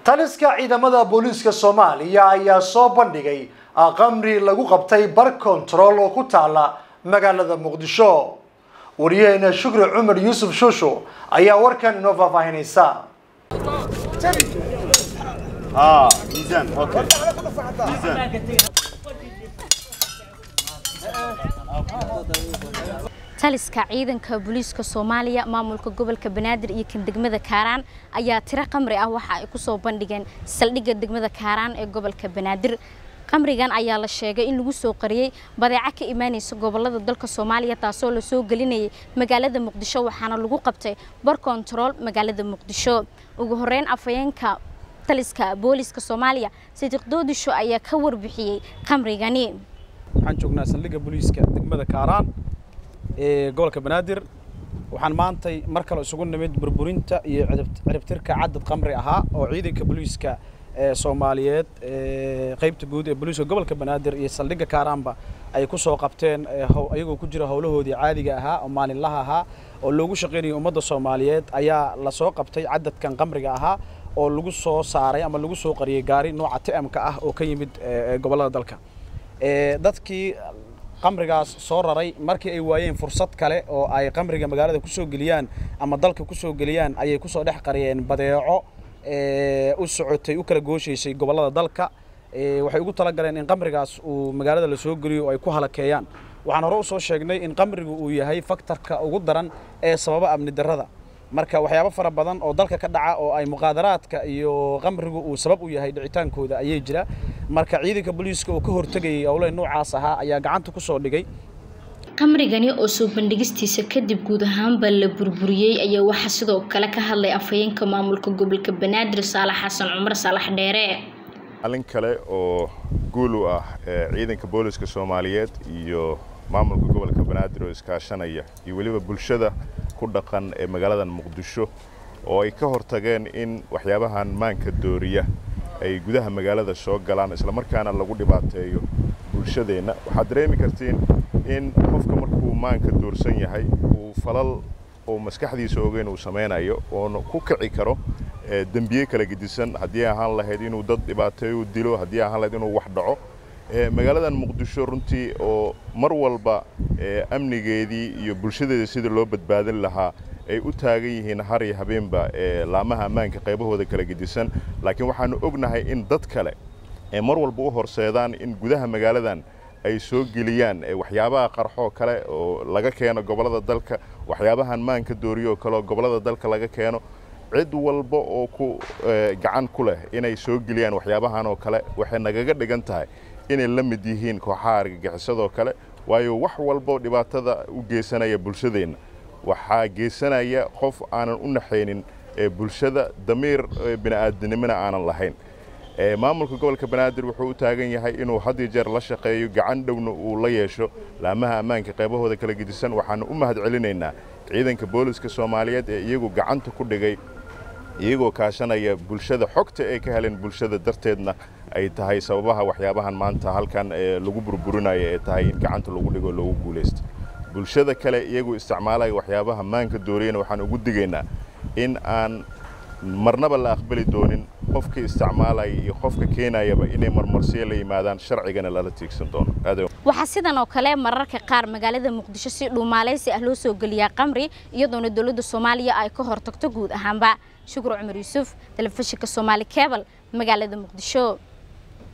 taliska ciidamada booliiska soomaaliya ayaa soo bandhigay qamri lagu qabtay bar control oo ku taala magaalada muqdisho wariyaheena shukri cumar yuusuf shusho ayaa warkan inoo faahfaahinaysa taliska ciidanka booliiska soomaaliya maamulka gobolka banaadir iyo kan degmada kaaraan ayaa tiro qamri ah waxa ay kusoo bandhigeen saldhigga degmada kaaraan ee gobolka banaadir qamrigan ayaa la sheegay in lagu soo qariyey badeeco ka imaanaysa gobolada dalka soomaaliya taasoo lasoo gelinayay magaalada muqdisho waxaana lagu qabtay bar kontarool magaalada muqdisho ugu horeyn afhayeenka taliska booliiska soomaaliya sidiiq doodisho ayaa ka warbixiyey qamrigani waxaan joognaa saldhigga booliiska degmada kaaraan ee gobolka banaadir waxaan maantay mar kale isugu nimid burburinta iyo ciribtirka cadad qamri ahaa oo ciidanka booliiska soomaaliyeed qaybta guud ee booliiska gobolka banaadir iyo saldhigga kaaraanba ay ku soo qabteen ayagoo ku jira howlahoodii caadiga ahaa oo maalinlaha ahaa oo loogu shaqaynayay ummadda soomaaliyeed ayaa lasoo qabtay cadadkan qamriga ahaa oo lagu soo saaray ama lagu soo qariyey gaari nooca tmka ah oo ka yimid gobollada dalka dadkii qamrigaas soo raray markii ay waayeen fursad kale oo ay qamriga magaalada kusoo geliyaan ama dalka kusoo geliyaan ayay kusoo dhex qariyeen badeeco u socotay u kala gooshaysay gobollada dalka waxay ugu talagaleen in qamrigaas uu magaalada la soo geliyo oo ay ku halakeeyaan waxaan hore usoo sheegnay in qamrigu uu yahay faktarka ugu daran ee sababa amni darrada marka waxyaabo fara badan oo dalka ka dhaca oo ay muqaadaraadka iyo qamrigu uu sabab u yahay dhicitaankooda ayay jira marka ciidanka booliiska oo ka hortegayay howlaha noocaas ahaa ayaa gacanta ku soo dhigay qamrigani oo soo bandhigistiisa kadib guud ahaanba la burburiyey ayaa waxaa sidoo kale ka hadlay afhayeenka maamulka gobolka banaadir saalax xasan cumar saalax dheere maalin kale oo guul u ah ciidanka booliiska soomaaliyeed iyo maamulka gobolka banaadir oo iskaashanaya iyo weliba bulshada ku dhaqan ee magaaladan muqdisho oo ay ka hortageen in waxyaabahan maanka dooriya ay gudaha magaalada soo galaan islamarkaana lagu dhibaateeyo bulshadeenna waxaad dareemi kartiin in qofka markuu maanka doorsan yahay uu falal oo maskaxdiisa ogeyn uu samaynayo oona ku kici karo dembiye kala gedisan haddii ahaan lahayd inuu dad dhibaateeyo dilo haddii ahaan lahayd inuu wax dhaco magaaladan muqdisho runtii oo mar walba amnigeedii iyo bulshadeeda sidii loo badbaadin lahaa ay u taagan yihiin har iyo habeenba laamaha ammaanka qaybahooda kala gedisan laakiin waxaanu ognahay in dad kale ee mar walba u horseedaan in gudaha magaaladan ay soo geliyaan waxyaabaha qarxoo kale oo laga keeno gobollada dalka waxyaabahan maanka dooriyoo kale oo gobollada dalka laga keeno cid walba oo ku gacan ku leh inay soo geliyaan waxyaabahan oo kale waxay nagaga dhigan tahay inay la mid yihiin kooxaha argagixisadoo kale waayo wax walbo dhibaatada u geysanaya bulshadeenna waxaa geysanaya qof aanan u naxaynin bulshada damiir bini'aadanimona aanan lahayn maamulka gobolka banaadir wuxuu u taagan yahay inuu had iyo jeer la shaqeeyo gacan dhowna uu la yeesho laamaha ammaanka qaybahooda kala gedisan waxaanu u mahad celinaynaa ciidanka booliska soomaaliyeed ee iyagu gacanta ku dhigay iyagoo kaashanaya bulshada xogta ay ka heleen bulshada darteedna ay tahay sababaha waxyaabahan maanta halkan lagu burburinayo ee tahay in gacanta lagu dhigo loogu guulaysto bulshada kale iyagoo isticmaalaya waxyaabaha maanka dooriyana waxaan ugu digaynaa in aan marnaba la aqbali doonin qofka isticmaalaya iyo qofka keenayaba inay marmarsiyo la yimaadaan sharcigana lala tiigsan doono waxaa sidan oo kale mararka qaar magaalada muqdisho si dhuumaaleysi ah loo soo geliyaa qamri iyadoona dowladda soomaaliya ay ka hortagto guud ahaanba shukru cumar yuusuf telefishinka soomaali kebal magaalada muqdisho